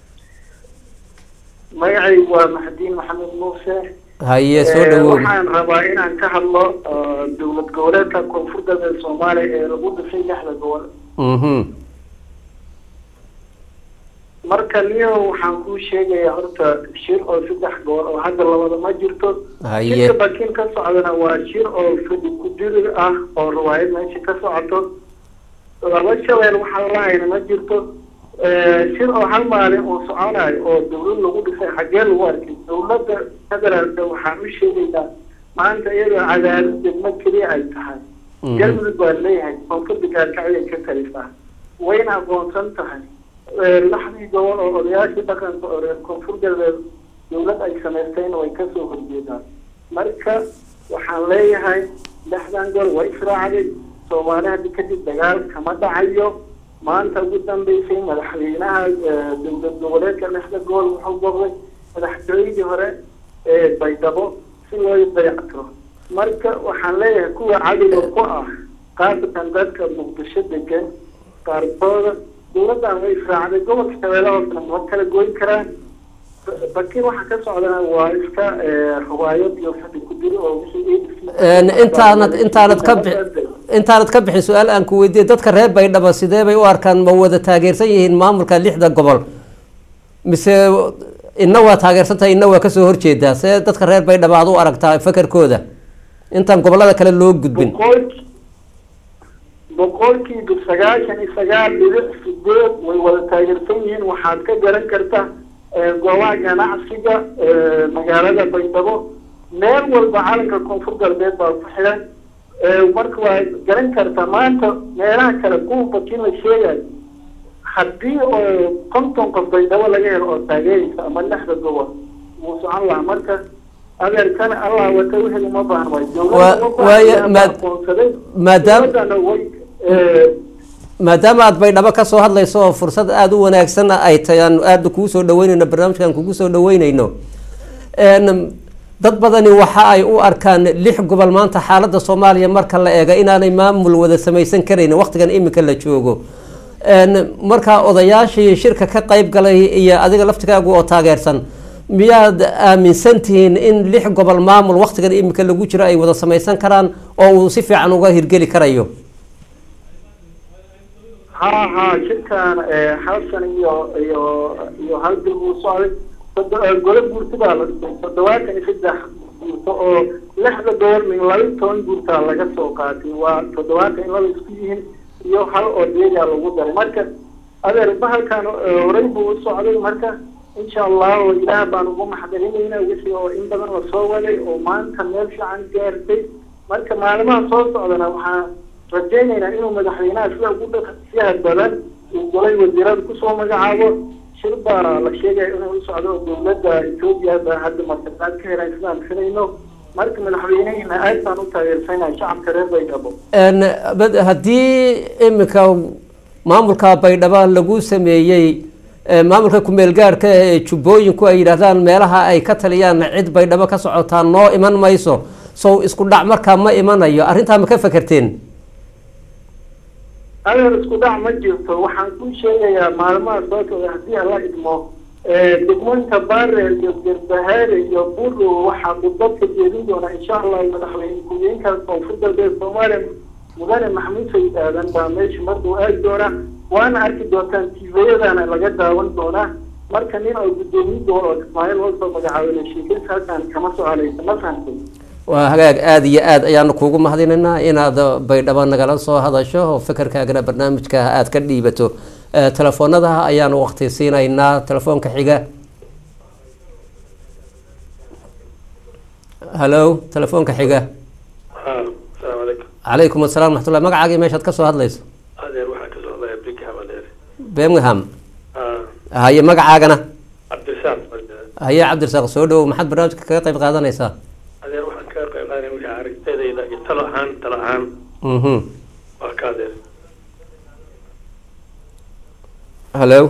magacaygu waa maxdiin maxamed muuse haye soo Eh, dhawow waxaan rabaa inaan ka hadlo eh, dowlad goboleedka koonfur galbeed soomaaliya ee lagu dhisay lixda gobol mhm marka niyo waxaan kuu sheegayaa horta shir oo saddex gobol oo hadda labada ma jirto Haye. shirka bakin ka socdana waa shir oo fadhi kudirir ah oo riwaayad meesha ka socoto laba shabeel waxaa lahayna ma jirto Eh, shir oo hal maalin uu soconayo oo dawlad lagu dhisay xaggee lagu arkay dawladda federaalka waxaan u sheegaynaa maanta iyadoo cadaadad degmo keliya ay tahay Mhm. galmudug baa leeyahay koonfurta gaarkacyo ka talisaa wayna aqoonsan tahay Eh, laxdii gobol oo odayaashii dhaqanka oo reer koonfur galbeed dawlad ay samaystayna way kasoo horjeedaan marka waxaan leeyahay lixdan gol way israacday soomaali hadda kadib dagaal kama dhacayo maanta ugu dambeysay madaxweynaha eh, dowlad goboleedka lixda gobol wuxuu boqday madaxtooyadii hore ee baydhabo si loo dayactiro marka waxaan leeyahay kuwa cadowga ku ah qaasatan dadka muqdisho degan qaarkooda dawladdan way israacday gobolka shabeelle hoosena ma kala goyn karaan bakin waxa ka socdana waa iska eh, riwaayad iyo fadhi ku diri oo wixii Een, intaanad intaanad ka bi- intaanad ka bixin su-aal aan ku weydiiyey dadka reer baydhabo sidee bay u arkaan ma wada taageersan yihiin maamulka lixda gobol mise inna waa taageersan tahay inna waa kasoo horjeedaa see dadka reer baydhabo aad u aragtaa fakarkooda intaan gobolada kale loo gudbin boqolki boqolkiiba sagaashan iyo sagaal dhibic sideed way wada taageersan yihiin waxaad ka garan karta eh, goobaha ganacsiga eh, magaalada baydhabo meel walba calanka koonfur galbeed baa ku xiran Eh, marka waa garan karta maanta meelaha kale kuwa bakin la sheegayo haddii oo konton qof baydhabo laga helo oo taageeraysa ama lixda gobol wuu socon lahaa marka adeerkana allah wata wixii uma baahan waay Waa- dowladda waayo, uma maad- aqoonsaday maadaam- dowladdana way eh, maadaama aad baydhabo kasoo hadlayso oo fursad aada u wanaagsan ay tahay aan aada kugu soo dhaweyneyno barnaamijkan kugu soo dhaweyneyno Een, dad badani waxa ay u arkaan lix gobol maanta xaaladda soomaaliya marka la eega inaanay maamul wada samaysan karaynin waqtigan imika la joogo Een, markaa odayaashii shirka ka qayb galay iyo adiga laftigaagu oo taageersan miyaad aaminsan tihiin in lix gobol maamul waqtigan imika lagu jiro ay wada samaysan karaan oo uu si fiican uga hirgeli karayo haa haa shirkan eh, hal san iyo iyo iyo hal bil buu socday Todo- eh, gole guurti baa la dhisay toddobaatan iyo saddex guurto oo lixda gobol min laba iyo toban guurtaa laga soo qaatay waa toddobaatan iyo laba isku yihiin iyo hal oo deegaa lagu daray marka adeer bahalkan eh, horey buu u socday marka insha allahu ilaah baan ugu maxdarinayna wixii oo in badan la soo waday oo maanta meel fiican gaartay marka maalimaha soo socdana waxaa rajaynaynaa inuu madaxweynaha sida ugu dhaqsiyaha badan uu golay wasiirada kusoo magacaabo shir baa la sheegaya inuu u socdo dowladda etoobiya baa hadda martiqaad ka helaan sidaan filayno marka madaxweynehina aad baan u taageersanahay shacabka reer baydhabo Een, bad- haddii iminka maamulka baydhabo lagu sameeyey ee, maamulka kumeel gaarhka ee jubbooyinku ay yidhaahdaan meelaha ay ka taliyaan cid baydhabo ka socotaa noo iman mayso sow isku dhac markaa ma imanayo arrintaa ma ka fekerteen adeer isku dhac ma jirto waxaan kuu sheegayaa maalmaha soo socda haddii alla idmo degmooyinka baare iyo gerbahaare iyo buru waxaa khudbadka jeedin doona insha allah madaxweyne ku-xigeenka koonfur galbeed soomaaliya mudane maxamuud sayid aadan baa meesha markuu aadi doona waana arki doontaan tviyadana laga daawan doonaa marka nin oo guddoomiye doono oo ismaaciil loo soo magacaabay sheekaysa halkaan kama soconaysa ma fahantay waa hagaag aada iyo aad ayaanu kuugu mahadinaynaa inaad baydhabo nagala soo hadasho oo fekerkaagana barnaamijka aad ka dhiibato Eh, telefoonada ayaanu waqti siinaynaa telefoonka xiga hallo telefoonka xiga asalaamu calaykum calaykum assalam raxmatullah magacaagii meeshaad ka soo hadlayso adeer waxaan kasoo hadlaya brigham adeer birmingham Ah, haye magacaagana cabdirasaaq adeer. haye cabdirasaaq soo dhowow maxaad barnaamijka kaga qayb qaadanaysaa adeer waxaan kaga qayb qaadanaya wixii aragtidayda iyo talo ahaan talo ahaan mhm waa ka adeer hallo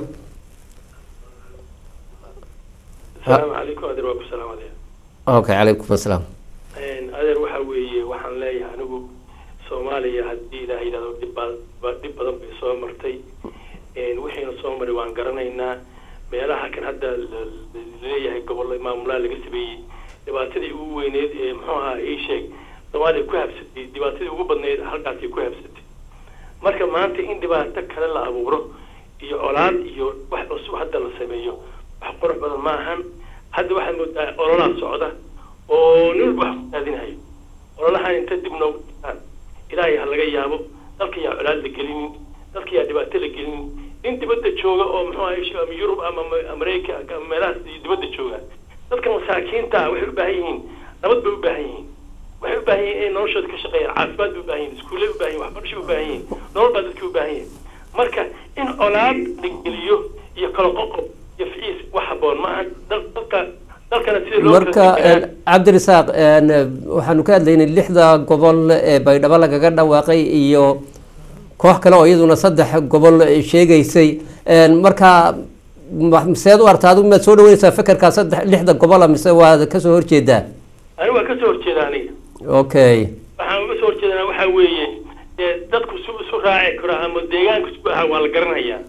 asalaamu calaykum adeer waa ku salaam adeer okay calaykum assalaam adeer waxa weeye waxaan leeyahay anigu soomaaliya haddii ilaah yidhahdo dhib ba- ba- dhib badan bay soo martay wixiina soo maray waan garanaynaa meelaha kan hadda la- la- laleeyahay gobollo maamulaha laga sameeyey dhibaatadii ugu weyneed ee muxuu ahaa ii sheeg soomaaliya ku habsatay dhibaatadii ugu badneyd halkaasay ku habsatay marka maanta in dhibaato kale la abuuro iyo colaad iyo wax cusub hadda la sameeyo wax qurux badan ma ahan hadda waxaad moodaa ololaa socda oo nin walba wax ku raadinayo ololahan inta dib noogu dhigtaan ilaahay ha laga yaabo dalka yaa colaad la gelinin dalka yaa dhibaato la gelinin nin dibadda jooga oo muxuu ahay sh- ama yurub ama ma- amareyka ama meelahaas dibadda jooga dadka masaakiinta ah waxay u baahan yihiin nabad bay u baahan yihiin waxay u baahan yihiin inay noloshooda ka shaqeeyaan caafimaad bay u baahan yihiin iskuullay u baahan yihiin waxbarasho u baahan yihiin nolol baa dadka u baahan yihiin marka in colaad la geliyo iyo kala qoqob iyo ficiis wax haboon ma aha dal- dalka dalkana sidii loo marka kala deganaa- cabdirasaaq een, waxaanu ka hadlaynay lixda gobol ee baydhabo lagaga dhawaaqay iyo koox kale oo iyaduna saddex gobol sheegaysay een, marka ma- miseed u arta adigu maad soo dhaweynaysaa fekerkaa saddex lixda gobola mise waad kasoo horjeedaa anigu waa kasoo horjeeda aniga okay waxaan uga soo horjeedana waxaa weeye ee dadku su isu raaci karo ama deegaanka isku ahaa waa la garanayaa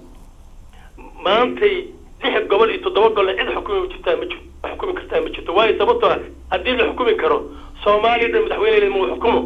maantay lix gobol iyo toddoba gobol cid xukumi jirtaa ma jirto wax xukumi kartaa ma jirto waayo sababtoo ah haddii la xukumi karo soomaaliya dhan madaxweyne ma xukumo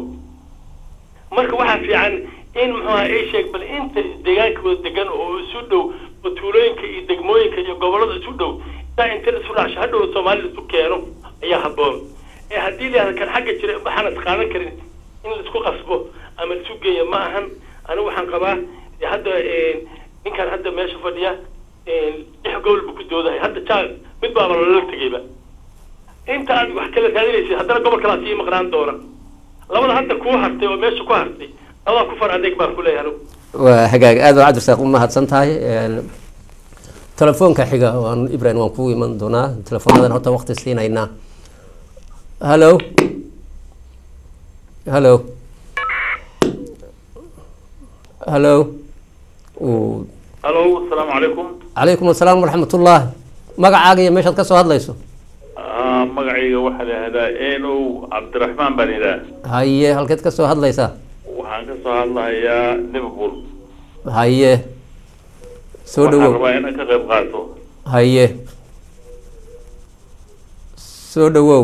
marka waxaa fiican in muxuu ahaa ay sheeg bal inta deegaanka wada degan oo isu dhow oo tuulooyinka iyo degmooyinka iyo gobollada isu dhow intaa inta isu dhaasho hadhow soomaalida isu keeno ayaa habboon ee haddii la yihahdo kan xagga jira waxaan is qaadan karin in laisku qasbo ama laisu geeyo ma ahan anigu waxaan qabaa dee hadda ninkan hadda meesha fadhiya lix gobol buu ku doodahay hadda jaa mid baaba lala tegeyba inta aad wax kala raadinaysid haddana gobol kalaa sii maqnaan doona labada hadda kuu hartay oo meesha ku hartay labadaa ku far adeeg baan ku leeyahay anigu waa hagaag aad waa cabdirasaaq u mahadsan tahay een, telefoonka xiga waan ibrahim waan kugu iman doonaa telefoonnadan horta waqti siinaynaa hallo hallo hallo uu alo asalaamu calaykum calaykum assalaam waraxmatullah magacaaga iyo meeshaad ka soo hadlayso Ah, magacayga waxaa la yihahdaa enow cabdiraxmaan baan idhaah haye halkeed ka soo hadlaysaa waxaan ka soo hadlahayaa liverpool haye soo waxaan dhawow rabaa inaan ka qayb qaato haye soo dhawow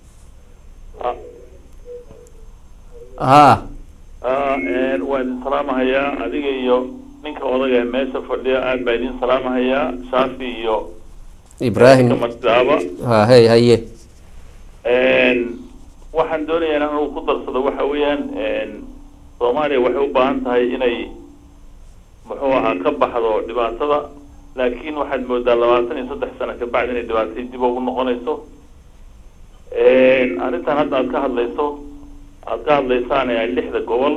haa Ah, een, waa idin salaamahayaa adiga iyo ninka odaga ee meesha fadhiya aad baa idin salaamahayaa shaafi iyo ibraahim kamadaaba ha hey haye Een, waxaan doonayaa in anigu ku darsado waxa weeyaan een, soomaaliya waxay u baahan tahay inay muxuu ahaa ka baxdo dhibaatada laakiin waxaad moodaa labaatan iyo saddex sano kabacdi inay dhibaatay dib ugu noqonayso Een, arrintan hadda aad ka hadlayso aad ka hadlaysaan ee lixda gobol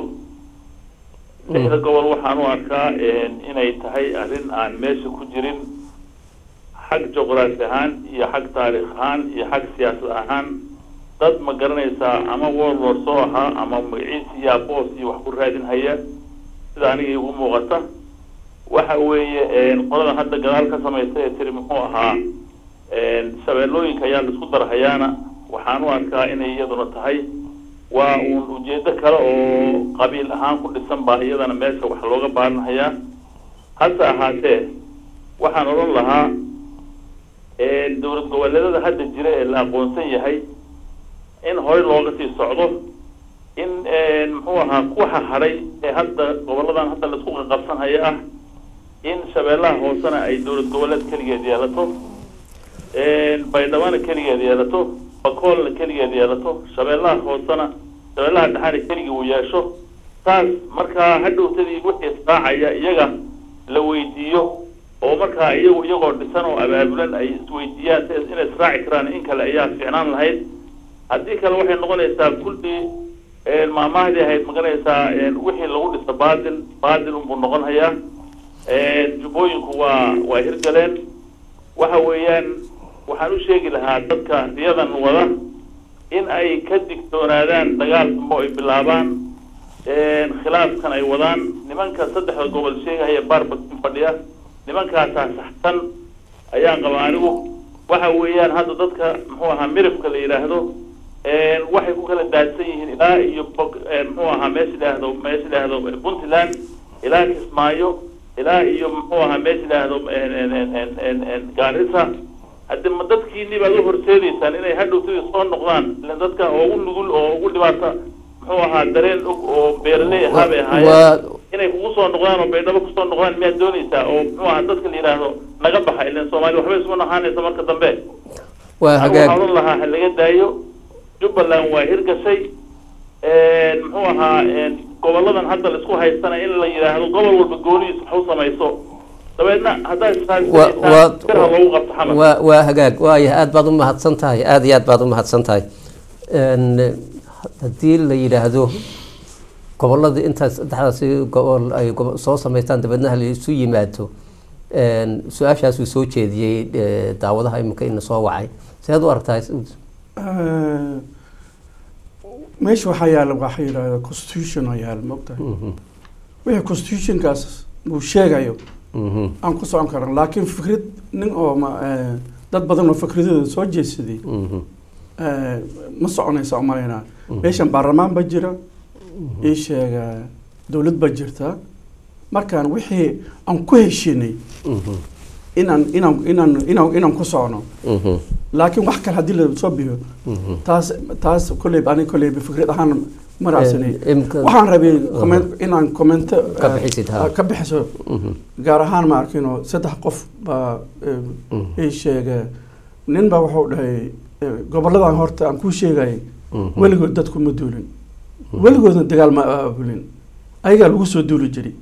lixda gobol waxaan u arkaa een, inay tahay arrin aan meesha ku jirin xag juqraafi ahaan iyo xag taariikh ahaan iyo xag siyaasad ahaan dad ma garanaysaa ama warlord soo ahaa ama magaciisi iyo aboos iyo wax ku raadin haya sida aniga igu muuqata waxa weeye qoladan hadda gadaal ka samaysa ee tiri muxuu ahaa shabeellooyinka ayaa laisku darhayaana waxaan u arkaa inay iyaduna tahay waa uun ujeedo kale oo qabiil ahaan ku dhisan baa iyadana meesha wax looga baaranhayaa hase ahaatee waxaan odhan lahaa dowlad goboleedada hadda jira ee la aqoonsan yahay in horey looga sii socdo in muxuu ahaa kuwaxa hadhay ee hadda goboladan hadda laisku qaqabsanhaya ah in shabeellaha hoosena ay dowlad goboleed keligeed yeelato baydhabana keligeed yeelato bakoolna keligeed yeelato shabeellaha hoosena shabeellaha dhexana keligii uu yeesho taas markaa hadhowtadii wixii israacaya iyaga la weydiiyo oo markaa iyagu iyagoo dhisan oo abaabulan ay isweydiiyaan si inay israaci karaan in kale ayaa fiicnaan lahayd haddii kale waxay noqonaysaa kulli maamahdii ahayd maganaysaa wixii lagu dhisa baadil baadil unbuu noqon hayaa jubbooyinku waa waa hirgaleen waxa weeyaan waxaan u sheegi lahaa dadka riyadan wada in ay ka digtoonaadaan dagaal dambe ay bilaabaan khilaafkan ay wadaan nimanka saddexda gobol sheegahaya baarbakin fadhiya nimankaasaa saxsan ayaan qaba anigu waxa weeyaan hadda dadka muxuu ahaa miribka la yidhaahdo waxay ku kala daadsan yihiin ilaa iyo muxuu ahaa meesha idhaahdo meesha idhaahdo puntland ilaa kismaayo ilaa iyo muxuu ahaa meesha idhaahdo gaarisa haddi ma dadkiini baad u horseedaysaan inay hadhowtadii soo noqdaan ilan dadka oo ugu nugul oo ugu dhibaata muxuu ahaa dareen og oo beeraley ahaa bay ahaayeen inay kugu soo noqdaan oo baydhabo kusoo noqdaan miyaad doonaysaa oo muxuu ahaa dadka la yidhaahdo naga baxa ilan soomaali waxbay isku nahaanaysa marka dambe waa hagaag waxaan odhan lahaa ha laga daayo jubbaland waa hirgashay muxuu ahaa goboladan hadda laisku haystana in la yidhaahdo gobol walba goonihiis wax u samayso dabeedna haddaad Wa- wa- sirha loogu qabto xamar waa waa hagaag waaya aada baad u mahadsan tahay aada iyo aad baad u mahadsan tahay Een, haddii la yidhaahdo gobolladii intaas saddexdaasi gobol ay gobo- soo samaystaan dabeedna ha la isu yimaado Een, su-aashaasuu soo jeediyey eh, daawadaha iminka ina soo wacay seed u aragtaa meesha waxaa yaala waxaa yidhahda constitution oo yaala maogtahay Mhm, wixii constitutionkaas uu sheegayo mhm, aan ku socon karan laakiin fikrad nin oo ma eh, dad badan oo fikradooda soo jeedsaday mhm, eh, ma soconaysa umalaynaa meeshan baarlamaan ba jira ii sheega dowlad ba jirta markaan wixii aan ku heshinay mhm, inaan inaan inaan inaan inaan ku socno mhm, laakiin wax kale haddii la soo biyo mhm. taas taas kolley aniga kolley fikrad ahaan ma raacsanay Een, imka- waxaan rabay comment- inaan commento Ka bixisid, ha. ka bixiso Mhm, gaar ahaan ma arkino saddex qof baa eh, Mhm. ii sheega nin baa wuxuu dhahay eh, goboladan horta aan kuu sheegayay mhm. weligood dadku ma duulin weligoodna dagaal ma aabulin ayagaa lagu soo duuli jiray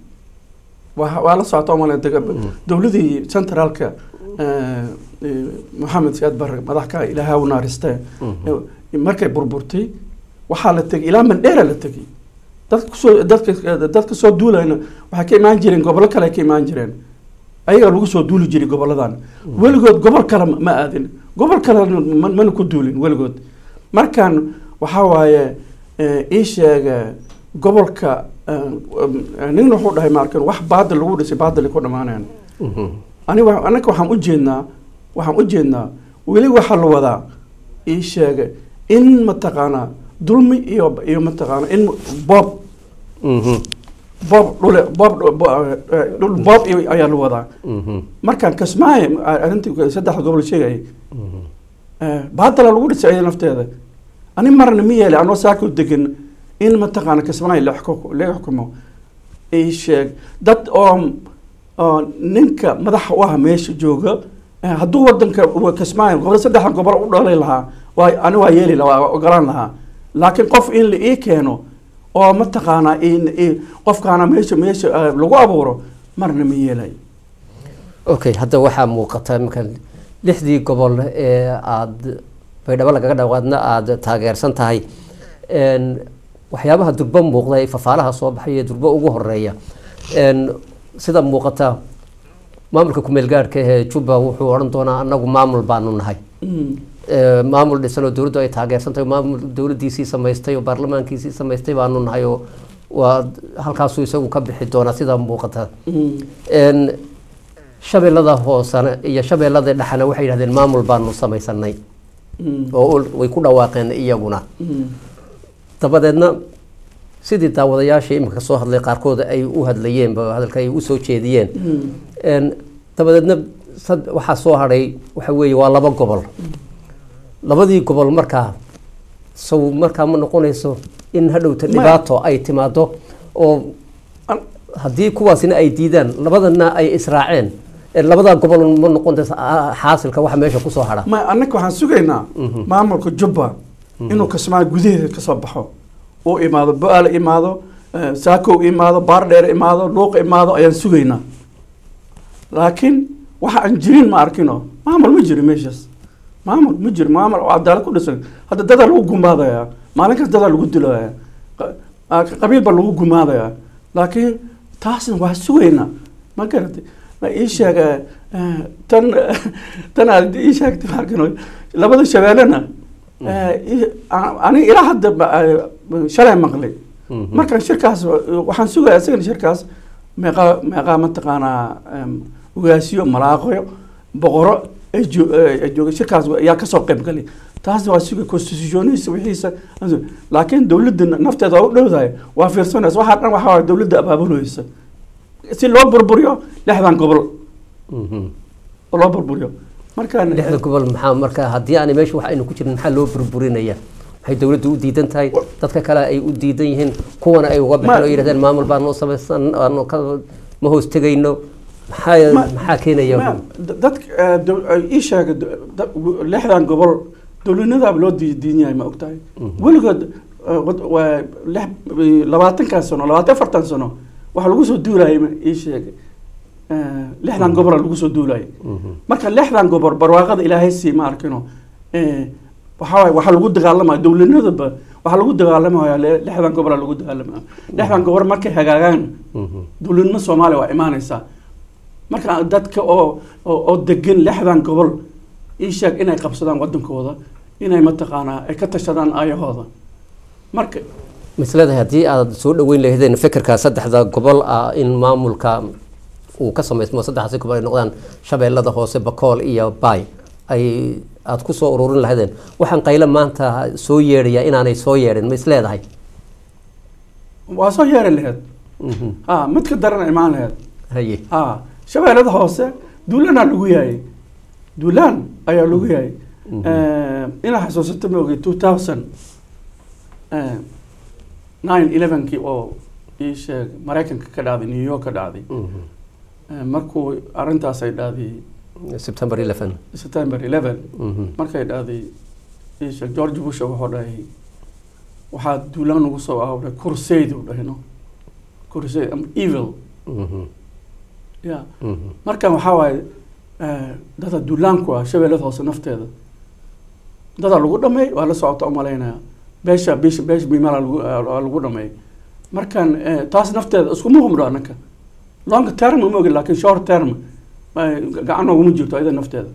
waa waa la socota umale dowladii centraalka eh, eh, maxamed siyaad barre madaxka ilaaha u naaristee Mhm. Eh, markay burburtay waxaa la tegay ilaa mandheera la tegay dadka kusoo dadka dadka soo duulayna waxay ka imaan jireen gobollo kale ay ka imaan jireen ayagaa lagu soo duuli jiray goboladan weligood gobol kale ma- ma aadin gobol kale ma- mana ku duulin weligood markaan waxaa waaye eh, ii sheega gobolka eh, eh, nin wuxuu dhahay maarkan wax baadil lagu dhisay baadil ku dhammaanayaan Mhm. aniga anaka waxaan u jeednaa waxaan u jeednaa weli waxaa la wadaa ii sheega in mataqaanaa dulmi iyo iyo mataqaana in boob Mhm, boob dhule boob bo- eh, dhul boob iyo- ayaa la wadaa mhm, markaan kasmaaye arrintii saddexda gobol sheegayay mhm. eh, baadala lagu dhisay ayada nafteeda ani marna ma yeeli anoo saaka u degan in mataqaana kasmaaye la xukumo la xukumo ii sheeg dad oo oo ninka madaxa u ah meesha jooga eh, hadduu wadanka uu kasmaayo gobol saddexda gobol u dhalay lahaa waa ani waa yeeli lahaa waa ogolaan lahaa laakiin qof in la ii keeno oo mataqaanaa in- in- qofkaana meesha meesha eh, lagu abuuro marna ma yeelay okay hadda waxaa muuqata iminka lixdii gobol ee aada baydhabo lagaga dhawaadna aada taageersan tahay Een, waxyaabaha durbo muuqda ee fafaalaha soo baxay ee durbo ugu horeeya Een, sida muuqata maamulka kumeel gaadhka ee jubba wuxuu odhan doonaa annagu maamul baanu nahay Mm. Ee, maamul dhisan oo dowladdu ay taageersantahay maamul dowladdiisii samaystay oo baarlamaankiisii samaystay baanu nahay oo waa halkaasuu isagu ka bixi doonaa sidaa muuqata Mm. Een, shabeellada hoosena iyo shabeellada dhexena waxay yidhahdeen maamul baanu samaysanay Mm. oo ul- way ku dhawaaqeen iyaguna Mm. dabadeedna sidii daawadayaashii iminka soo hadlay qaarkood ay u hadlayeenba hadalka ay usoo jeediyeen Mm. Een, dabadeedna sad- waxaa soo hadhay waxa weeye waa laba gobol labadii gobol markaa saw markaa ma noqonayso in hadhowta Ma- dhibaato ay timaado oo An- haddii kuwaasina ay diidaan labadana ay israaceen ee labadaa gobol ma noqonayso ah, xaasilka waxa meesha kusoo hadha ma annaka waxaan sugaynaa maamulka jubba inuu kasmaa gudaheeda kasoo baxo uu imaado bo-aal imaado eh, saakow imaado baardheer imaado luuq imaado ayaan sugaynaa laakiin waxa aan jirin ma arkino maamul ma jiro meeshaas maamul ma jiro maamul oo cadaalad ku dhisan hadda dadaa lagu gumaadayaa maalin kasta dadaa lagu dilayaa qa- ah, qabiil baa lagu gumaadayaa laakiin taasna waa sugaynaa ma garatay ma ii sheeg eh, eh, tan tan aad ii sheegtay ma arkino labada shabeellena eh, ii- a- aniga ilaa hadda ba- eh, shalay maqlay markaan shirkaas waxaan sugaya isagana shirkaas meeqaa meeqaa mataqaanaa em, ugaasiyo malaaqyo boqoro ay joo- eh, ay jooga shirkaas ayaa kasoo qayb galay taas waa suga constitutionisa wixiisa laakiin dowladda nafteeda waa u dhowdahay waa fiirsanaysa waxaa dhan waxaa waay dowladda abaabulaysa si loo burburiyo lixdan gobol Mhm. oo loo burburiyo markaan lixda gobol maxaa marka haddii aanay meesha wax aynu ku jirin maxaa loo burburinaya maxay dowladdu u diidan tahay dadka kale ay u diidan yihiin kuwana ay uga baxeen Ma- oo yidhahdeen maamul baanu samaysan aanu ka ma hoos tegayno maxaa Ma- maxaa keenaya Ma- da- dadka eh, dow- eh, ii sheega do- da- w- lixdan gobol dowladnimadaaba loo dii- diin yahay ma ogtahay weligood eh, wad- waa lix labaatankan sano labaatan afartan sano waxaa lagu soo duulayay ma ii sheegay Eh, lixdan gobola lagu soo duulayay marka lixdan gobol barwaaqada ilaahay sii ma arkino Eh, waxaa waay waxaa lagu dagaalamaya dowladnimadaba waxaa lagu dagaalamaya le- lixdan gobola lagu dagaalamaya lixdan gobol markay hagaagaan dowladnimo soomaaliya waa imaanaysaa marka dadka oo oo oo degan lixdan gobol ii sheeg inay qabsadaan wadankooda inay mataqaanaa ay ka tashadaan aayahooda marka misleedahay haddii aad soo dhaweyn lahaydeen fikirka saddexda gobol ah in maamulka uu ka samaysmo saddexdaasi gobol ay noqdaan shabeellada hoose bakool iyo baay ay aad ku soo ururin lahaydeen waxaan qayle maanta soo yeedhaya inaanay soo yeedhin ma isleedahay waa soo yeeri laheyd Mhm. ha mid ka darana imaan laheyd haye ha shabeellada hoose duulaanaa lagu yahay duulaan ayaa lagu yahay inaa xasuusato ma ogay two thousand nine elevenkii oo ii sheeg maraykanka ka dhacday new york ka dhacday Mhm. Eh, markuu arrintaas ay dhacday september 11 september eleven Mhm. markay dhacday ii sheeg george bush wuxuu dhahay waxaa duulaan ugu soo aawray crusade uu dhahay no crusade am evil Mhm. ya Mhm. markan waxaa waaye eh, dada duulaanku ah shabeellada hoose nafteeda dada lagu dhameey waa la socota umalaynaya beesha beesha beesha bimala lagu waa lagu dhameey markan eh, taas nafteeda iskuma humdho anaka long term ma ogi laakiin short term eh, gacan nooguma jirto ayada nafteeda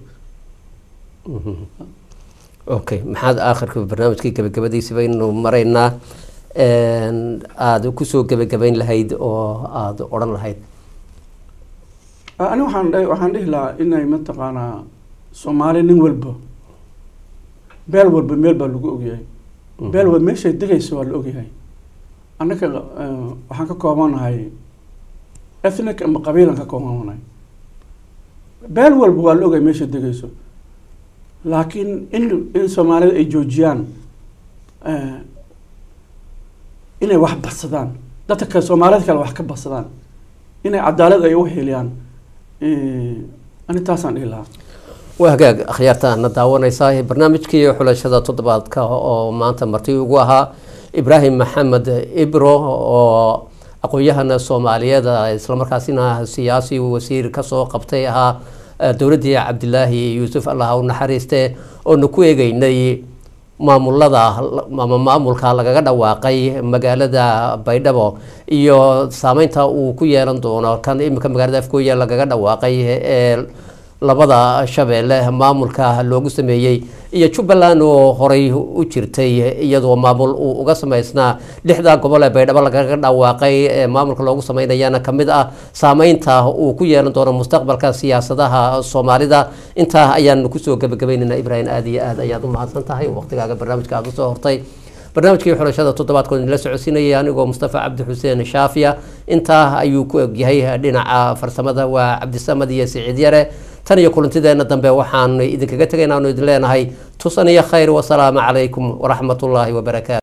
okay maxaad aakhirka barnaamijkii gabagabadiisi baynu maraynaa Een, aad kusoo gebagabayn lahayd oo aada odhan lahayd Ah, ani waxaan dhahay waxaan dhihi lahaa inay mataqaanaa soomaali nin walba beel walba meel baa lagu ogyahay beel walba meeshay degayso waa la ogyahay annaka eh, waxaan ka koobanahay ethnic ama qabiilan ka koobanahay beel walba waa la ogyahay meeshay degayso laakiin in in soomaalida ay joojiyaan eh, inay wax badsadaan dadka kale soomaalida kale wax ka badsadaan inay cadaalad ay u heliyaan Eh, ani taasaan dhihi lahaa waa hagaag akhyaartaana daawanaysaa barnaamijkii xulashada toddobaadka oo maanta marti ugu ahaa ibraahim maxamed ibro oo aqoon-yahana soomaaliyeed islamarkaasina siyaasi wasiir kasoo qabtay ahaa eh, dowladdii cabdilaahi yuusuf allah ha u naxariiste oonu ku eegeynay maamulada ama maamulka lagaga dhawaaqay magaalada baydhabo iyo saameynta uu ku yeelan doono kan iminka magaalada afgooya lagaga dhawaaqay ee labada shabeelle maamulka loogu sameeyey iyo jubbaland oo horey u jirtay iyadoo maamul uu uga sameysnaa lixda gobol ee baydhabo lagaga dhawaaqay ee maamulka loogu sameynayana kamid ah saameynta uu ku yeelan doono mustaqbalka siyaasadaha soomaalida intaa ayaan kusoo gabagabaynaynaa ibraahim aada iyo aad ayaad u mahadsan tahay waqtigaaga barnaamijka aada usoo hortay barnaamijkii xulashada toddobaadkood la socodsiinayay anigoo mustafa cabdi xuseen shaafiya intaa ayuu ku egyahay dhinaca farsamada waa cabdisamad iyo siciid yare tan iyo kulantideena dambe waxaan idinkaga tegaynaa anu idin leenahay tusan iyo khayr wasalaamu calaykum waraxmatullaahi wabarakaatu